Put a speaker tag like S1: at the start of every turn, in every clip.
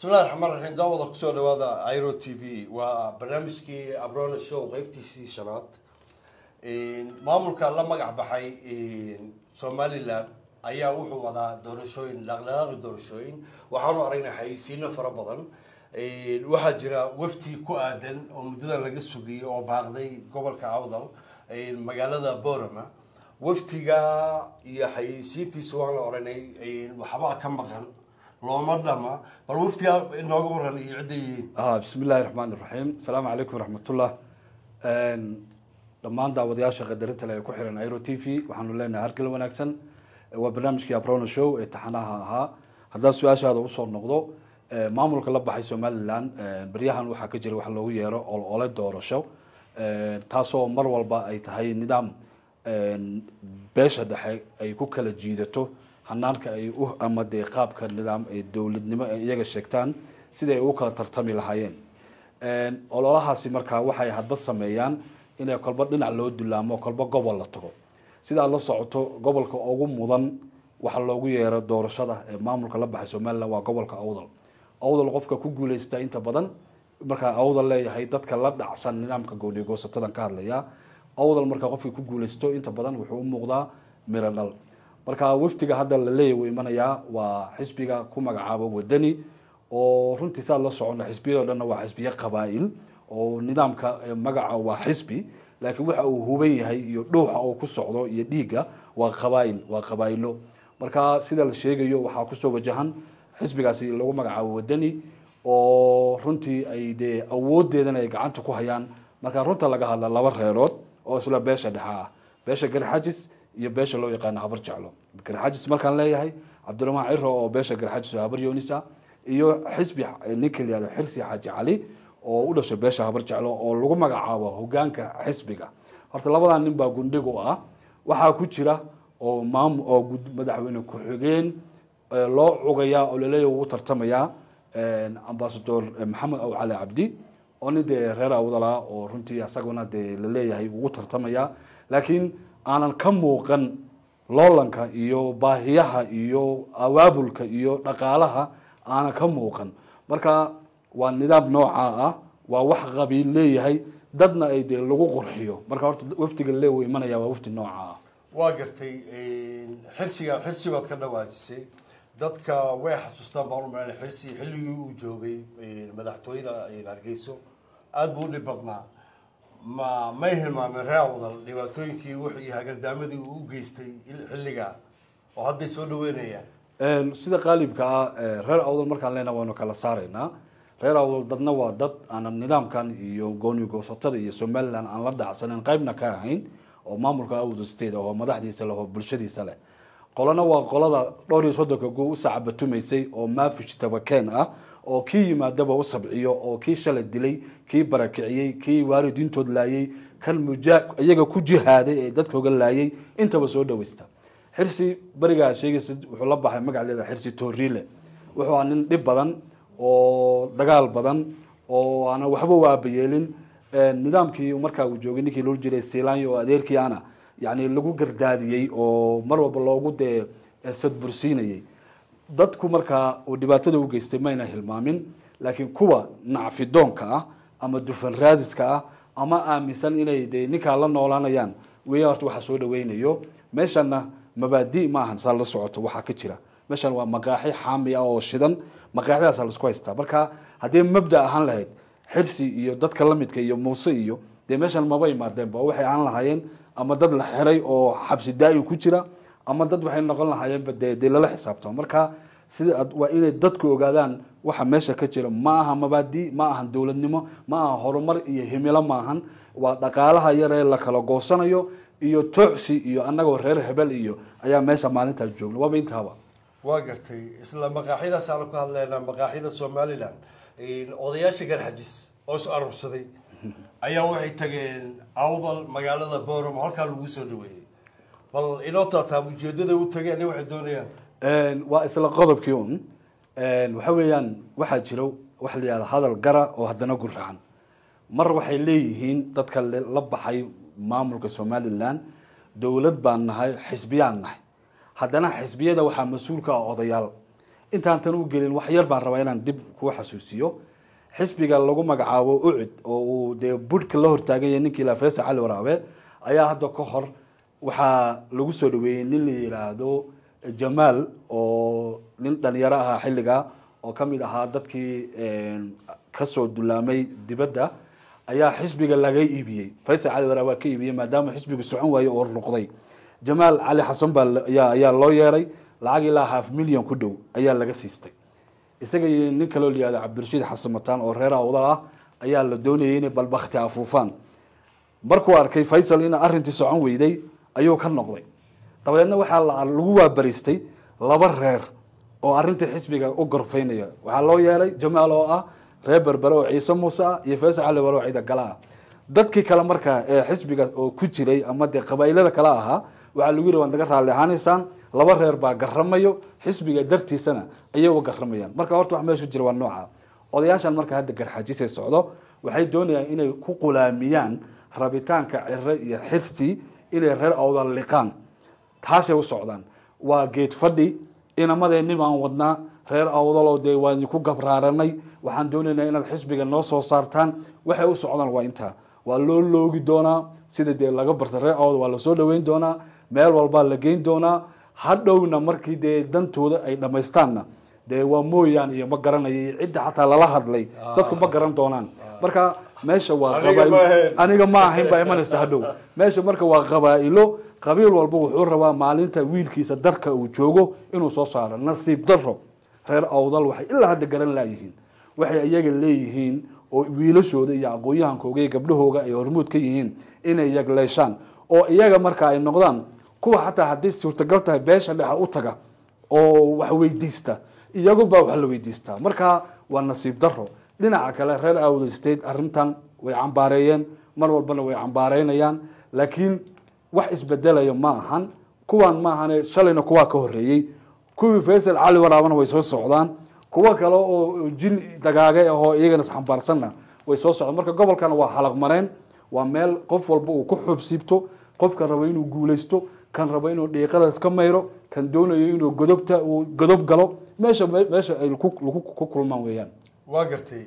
S1: bismillahi raxmaan raxiim daawada kusoo dhawaada iro t v waa barnaamijkii abrona show qeybtiisii shanaad maamulka la magac baxay somalilan ayaa wuxuu wadaa doorashooyin dhaqdhaqaaqi doorashooyin waxaanu aragnay xayeysiino fara badan waxaa jira wafti ku aadan oo muddadan laga sugayay oo baaqday gobolka awdal magaalada borama waftiga iyo xayeysiintiisa waan la oranay waxbaa ka maqan looma dhama bal waftiga inooga waran iyo cidda yihiin
S2: bismi illaahi raxmaan iraxiim asalaamu calaykum waraxmatullah dhammaan daawadayaasha qadarinta le ee ku xiran iro t v waxaanu leenahay hargal wanaagsan waa barnaamijkii abrona show ee taxanaha ahaa haddaan su-aashaada usoo noqdo maamulka la baxay somalilan beryahan waxaa ka jira wax loogu yeero olole doorasho taasoo mar walba ay tahay nidaam beesha dhexe ay ku kala jiidato hanaanka ay u ama dee qaabka nidaam dowladnimo ay iyaga sheegtaan sidai ay u kala tartami lahaayeen ololahaasi markaa waxay hadba sameeyaan inay kolba dhinac loo dulaamo kolba gobol la tago sidaa la socoto gobolka ugu mudan waxa loogu yeero doorashada ee maamulka la baxay somalilan waa gobolka awdal awdal qofka ku guuleysta inta badan markaa awdal leeyahay dadka la dhacsan nidaamka gooniyo goosatadan ka hadlaya awdal markaa qofka ku guuleysto inta badan wuxuu u muuqdaa miro dhal marka waftiga hadda la leeyahy wuu imanayaa waa xisbiga ku magacaabo wadani oo runtii saa la socona xisbiyado dhanna waa xisbiyo qabaa-il oo nidaamka magaca waa xisbi laakiin waxa uu huban yahay iyo dhuuxa uu ku socdo iyo dhiigga waa qabaail waa qabaa-ilo marka sida la sheegayo waxaa kusoo wajahan xisbigaasi lagu magacaabo wadani oo runtii ay dee awoodeedana ay gacanta ku hayaan marka runta laga hadla laba reerood oo isla beesha dhexe ah beesha garxajis iyo beesha loo yaqaano habar jeclo garxajis markaan leeyahay cabdiraxmaan ciro oo beesha garxajis oo habar yoonisa iyo xisbi ninka layihahdo xirsi xaaji cali oo u dhashay beesha habar jeclo oo lagu magacaabo hogaanka xisbiga horta labadaa nin baa gundhig u ah waxaa ku jira oo maam oo madaxweyne ku-xigeen loo cugayaa oo laleeya ugu tartamayaa ambasador maxamed aw cali cabdi oo nin dee reer awdala oo runtii asaguna dee laleeyahay ugu tartamaya laakiin aanan ka muuqan loolanka iyo baahiyaha iyo abaabulka iyo dhaqaalaha aanan ka muuqan marka waa nidaam noocaa ah waa wax qabiil leeyahay dadna ay dee lagu qurxiyo marka horta waftiga leew imanaya waa wafti noocaa ah
S1: waa gartay xirsiga xirsi baad ka dhawaajisay dadka way xasuustaan baan umalana xirsi xilligii uu joogay madaxtooyada hargeyso aada buu u dhib badnaa ma may hilmaameen ree awdal dhibaatooyinkii wux iyo hagardaamadii uu u geystay xilligaa oo hadday soo dhaweynayaan
S2: sida qaalibka ah reer awdal markaan leenaha waynu kala saaraynaa reer awdal dadna waa dad aanan nidaamkan iyo gooni goosatada iyo somalilan aan la dhacsanen qaybna ka ahayn oo maamulka awdal state oo madaxdiisa leh oo bulshadiisa leh qolana waa qolada dhowr iyo soddonka go u sacabatumaysay oo maafish tabakeen ah oo kii yimaadaba u sabciyo oo kii shalay dilay kii barakiciyey kii waalidiintood laayay kan muja iyaga ku jihaaday ee dadkooga laayay intaba soo dhaweysta xirsi berigaa sheegaysa wuxuu la baxay magac leeda xirsi tooriile wuxuu aa nin dhib badan oo dagaal badan oo aanan waxba u aabayeelin nidaamkii markaa uu joogay ninkii loo jiray silanyo oo adeerkii ana yani lagu gardaadiyey oo mar walba loogu dee sadbursiinayey dadku markaa uu dhibaatada u geystay mayna hilmaamin laakiin kuwa nacfidoonka ah ama dufan raadiska ah ama aaminsan inay de ninkaa la noolaanayaan weya horta waxaa soo dhaweynayo meeshana mabaadi ma ahan saa la socoto waxaa ka jira meeshan waa maqaaxi xaami ah oo shidan maqaaxdaasa laisku haystaa marka haddii mabda ahaan lahayd xirsi iyo dadka lamidka iyo muuse iyo dee meeshan maba imaadeenba waxay ahaan lahaayeen ama dad la xiray oo xabsi daa-i ku jira ama dad waxay noqon lahaayeenba de dee lala xisaabtamo marka sida waa inay dadku ogaadaan waxa meesha ka jira ma aha mabaadi ma ahan dowladnimo ma aha horumar iyo himilo ma ahan waa dhaqaalaha yaree la kala goosanayo iyo tooxsi iyo annagoo reer hebel iyo ayaa meesha maalintaas joogna waaba intaaba
S1: waa gartay isla maqaaxyadaas aanu ka hadlaynaa maqaaxyada somalilan odayaasha garxajis oo is aruursaday ayaa waxay tageen awdal magaalada borom halkaa lagu soo dhaweeyey bal inoo taataa ujeedada u tageen waxay doonayaan
S2: waa isla qodobkii un waxa weeyaan waxaa jiro waxa la yihahda hadal gara oo haddana gurracan mar waxay leeyihiin dadka la baxay maamulka somalilan dowlad baan nahay xisbiyaan nahay haddana xisbiyada waxaa mas-uulka ah odayaal intaan tan u gelin wax yar baan rabaa inaan dib kuu xasuusiyo xisbiga lagu magacaabo ucud oo uu dee budhka la hortaaganya ninkii la faysal cali waraabe ayaa hadda ka hor waxaa lagu soo dhaweeyey nin la yidhaahdo jamaal oo nin dhalinyaro ahaa xilliga oo kamid ahaa dadkii kasoo dulaamay dibadda ayaa xisbiga laga iibiyey faysal cali waraabe waa ka iibiyey maadaama xisbigu socon waaye oo ruqday jamaal cali xasan baa ayaa loo yeeray lacag ilaa half million ku dhow ayaa laga siistay isaga iyo nin kaloo la yihahdo cabdirashiid xasan mataan oo reer awdal ah ayaa la doonayay inay balbakti afuufaan markuu arkay faysal in arrintii socon weyday ayuu ka noqday dabadeedna waxaa lagu waabaristay laba reer oo arrintii xisbiga u gorfaynaya waxaa loo yeelay jamaal oo ah reer berbere oo ciise muuse ah iyo faysal cali waro ciida gala ah dadkii kale markaa ee xisbiga oo ku jiray ama dee qabaa'ilada kale ahaa waxaa lagu yihi waad naga raalli ahaanaysaan laba reer baa garamayo xisbiga dartiisana ayagoo garamayaan marka horta wax meesha jira waa nooca odayaashan marka hadda garxajisay socdo waxay doonayaan inay ku qulaamiyaan rabitaanka cire iyo xirsi inay reer awdal liqaan taasay u socdaan waa geed fadhi inamadeenni baan wadnaa reer awdaloo dee waa idinku gabraaranay waxaan doonaynaa inaad xisbiga noo soo saartaan waxay u socdaan waa intaa waa loo loogi doonaa sida dee laga barta reer awdal waa lasoo dhaweyn doonaa meel walbaa la geyn doonaa hadhowna markii dee dantooda ay dhamaystaanna dee waa mooyaan iyo ma garanayo cidda xataa lala hadlay dadku ma garan doonaan marka meesha waa aniga ma ahayn baa imanaysa hadhow meesha marka waa qabaa'ilo qabiil walba wuxuu rabaa maalinta wiilkiisa darka uu joogo inuu soo saaro nasiib daro reer awdal waxay ilaa hadda garan laayihiin waxay iyaga leeyihiin oo wiilashooda iyo aqoon-yahankooga iyo gabdhahooga ay hormuud ka yihiin inay yagleeshaan oo iyaga marka ay noqdaan kuwa xataa hadday suurtagal tahay beesha dhexa u taga oo wax weydiista iyaguba wax la weydiistaa marka waa nasiib daro dhinaca kale reer awdal state arrintan way cambaareeyeen mar walbana way cambaareynayaan laakiin wax isbedelaya ma ahan kuwaan ma ahane shalayna kuwaa ka horeeyey kuwii faysal cali waraabana way soo socdaan kuwo kale oo jin dagaage ahoo iyagana isxambaarsanna way soo socdaan marka gobolkana waa halaq mareen waa meel qof walba uu ku xubsiibto qofka rabo inuu guulaysto kan rabo inuu dhiiqadaas ka mayro kan doonayo inuu godobta uu godob galo meesha meesha ay ku kulmaan weeyaan
S1: waa gartay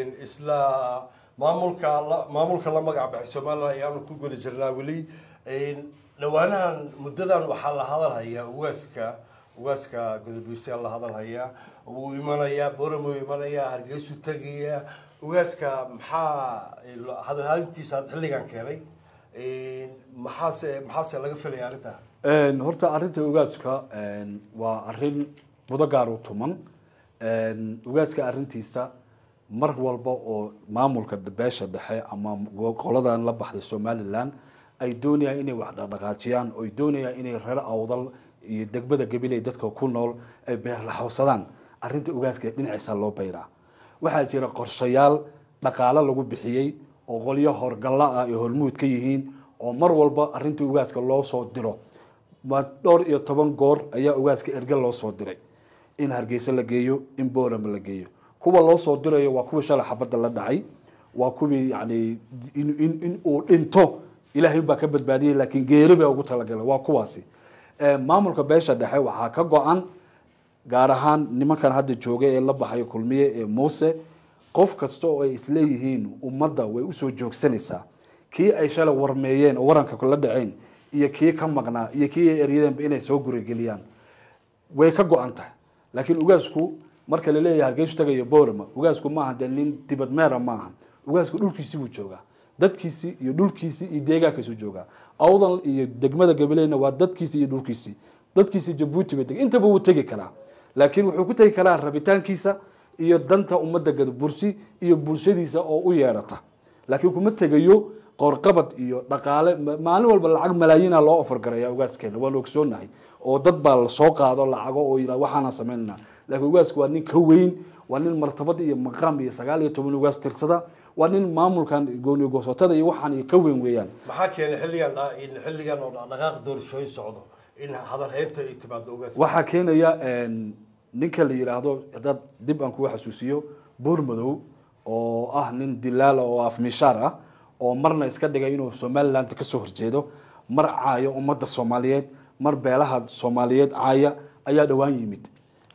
S1: isla maamulka maamulka la magac baxay somalilan ayaanu ku guda jirnaa weli dhawaanahan muddadan waxaa la hadalhayaa ugaaska ugaaska godobiisa la hadalhayaa wuu imanayaa boram wuu imanayaa hargeysu tegaya ugaaska maxaa hadalhalintiisa xilligan keenay maxaase maxaase laga filaya arrinta
S2: horta arrinta ugaaska waa arrin budo gaar u tuman ugaaska arrintiisa mar walba oo maamulka beesha dhexe ama qoladan la baxday somalilan ay doonayaan inay wax dhaqdhaqaajiyaan oy doonayaan inay reer awdal iyo degmada gabiley dadka ku nool ay beerlaxowsadaan arrinta ugaaska dhinaciisa loo bayraa waxaa jira qorshayaal dhaqaalo lagu bixiyey oo qolyo horgalla ah ay hormuud ka yihiin oo mar walba arrinta ugaaska loo soo diro dhowr iyo toban goor ayaa ugaaska erge loo soo diray in hargeysa la geeyo in boorama la geeyo kuwa loo soo dirayo waa kuwii shalay xabadda la dhacay waa kuwii yani in uu dhinto ilaahay baa ka badbaadiyay laakiin geeri baa ugu talagalay waa kuwaasi maamulka beesha dhexe waxaa ka go-an gaar ahaan nimankan hadda jooga ee la baxayo kulmiye ee muuse qof kasta oo ay isleeyihiin ummadda way usoo joogsanaysaa kii ay shalay warmeeyeen oo waranka kula dhaceen iyo kii ka maqnaa iyo kii ay eryadeenba inay soo gurigeliyaan way ka go-an tahay laakiin ugaasku marka laleeyahay hargeysu tagayo borama ugaasku maaha dee nin dibad meera maaha ugaasku dhulkiisii buu joogaa dadkiisii iyo dhulkiisii iyo deegaankiisu joogaa awdal iyo degmada gabaleyna waa dadkiisii iyo dhulkiisii dadkiisii jabuuti bay intaba wuu tegi karaa laakiin wuxuu ku tegi karaa rabitaankiisa iyo danta ummadda gadabursi iyo bulshadiisa oo u yeedhata laakiin kuma tegayo qoorqabad iyo dhaqaale maalin walba lacag malaayiina loo ofargaraya ugaaskeena waanu ogsoonahay oo dad baa lasoo qaado lacago oo yidha waxaana samaynana laakiin ugaasku waa nin ka weyn waa nin martabad iyo maqaam iyo sagaal iyo toban ugaas tirsada waa nin maamulkan gooni goosatada iyo waxaan ka weyn weeyaan
S1: maxaa keenay xilligan xilligan oo dhaqdhaqaaq doorashooyin socdo in hadalhaynta ay timaado ugaas
S2: waxaa keenaya ninka la yidhaahdo haddaad dib aan kuga xasuusiyo buurmadow oo ah nin dilaala oo afmishaar ah oo marna iska dhigay inuu somaliland kasoo horjeedo mar caayo ummadda soomaaliyeed mar beelaha soomaaliyeed caaya ayaa dhowaan yimid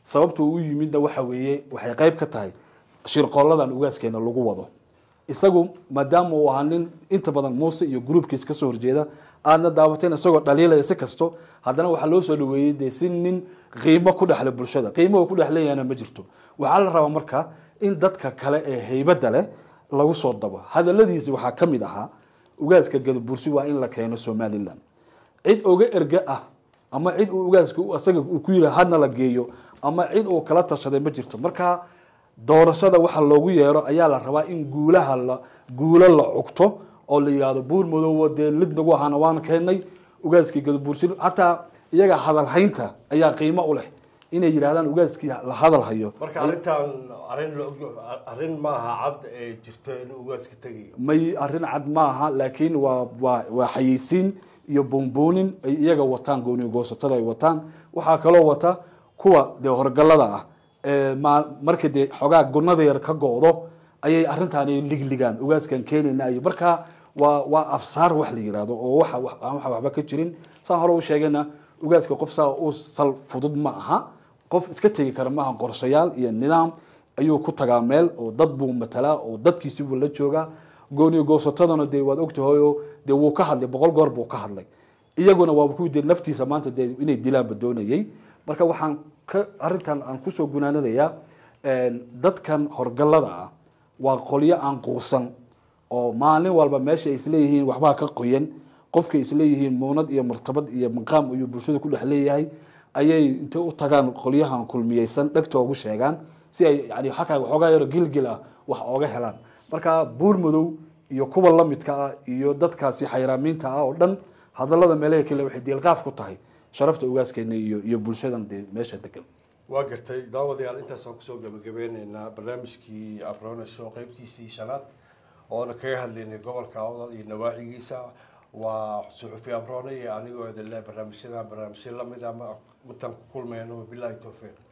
S2: sababta uu u yimidna waxa weeye waxay qayb ka tahay shirqooladan ugaaskeena lagu wado isagu maadaama uu ahaa nin inta badan muuse iyo gruubkiis kasoo horjeeda aadna daawateen isagoo dhaliilaya si kasto haddana waxaa loo soo dhaweeyey dee si nin qiimo ku dhexle bulshada qiimo uu ku dhex leeyahna ma jirto waxaa la rabaa marka in dadka kale ee heybadda leh lagu soo dabo hadaladiisi waxaa ka mid ahaa ugaaska gadabursi waa in la keeno somalilan cid oga erge ah ama cid uu ugaaska isaga uu ku yiri hadna la geeyo ama cid uu kala tashaday ma jirto marka doorashada waxa loogu yeero ayaa la rabaa in guulaha la guulo la cugto oo la yidhahdo buur madoowo dee lid nagu ahaana waan keenay ugaaskii gadabuursi hataa iyaga hadalhaynta ayaa qiimo u leh inay yidhahdaan ugaaskii la hadal hayo
S1: marka arrintan arrin la og arrin maaha cad ee jirto inuu ugaaska tegayo
S2: may arrin cad maaha laakiin waa waa waa xayeysiin iyo buunbuunin ay iyaga wataan gooni goosatada ay wataan waxaa kaloo wata kuwa dee horgalada ah ee ma markii dee xogaa gunada yar ka go-do ayay arrintaani ligligaan ugaaskan keenayna iyo marka waa waa afsaar wax la yihahdo oo waxa wax- aan waxa waxba ka jirin saan hore u sheegayna ugaaska qof saa u sal fudud ma aha qof iska tegi kara maaha qorshayaal iyo nidaam ayuu ku tagaa meel oo dad buu matalaa oo dadkiisi buu la joogaa gooniyo goosatadana dee waad ogtahay oo dee wuu ka hadlay boqol goor buu ka hadlay iyaguna waa ku dee naftiisa maanta dee inay dilaanba doonayay marka waxaan ka arrintan aan kusoo gunaanadayaa dadkan horgalada ah waa qolyo aan quusan oo maalin walba meesha ay isleeyihiin waxbaa ka qoyan qofkay isleeyihiin muunad iyo martabad iyo maqaam ayuu bulshada ku dhex leeyahay ayay intay u tagaan qolyahan kulmiyeysan dhegta ugu sheegaan si ay yani xakaa waxoogaa yaro gilgil ah wax ooga helaan marka buur madow iyo kuwa lamidka ah iyo dadkaasi xayraamiinta ah oo dhan hadalada meelaha kale waxay diilqaaf ku tahay sharafta ugaaskeena iyo iyo bulshadan dee meesha degan
S1: waa gartay daawadayaal intaasaan kusoo gabagabeyneynaa barnaamijkii abrona show qeybtiisii shanaad oona kaga hadlaynay gobolka awdal iyo nawaaxigiisa waa suxufi abrone iyo anigoo idin leh barnaamijyadan barnaamijyo lamid a ma intaan ku kulmayno wabilaahi towfiiq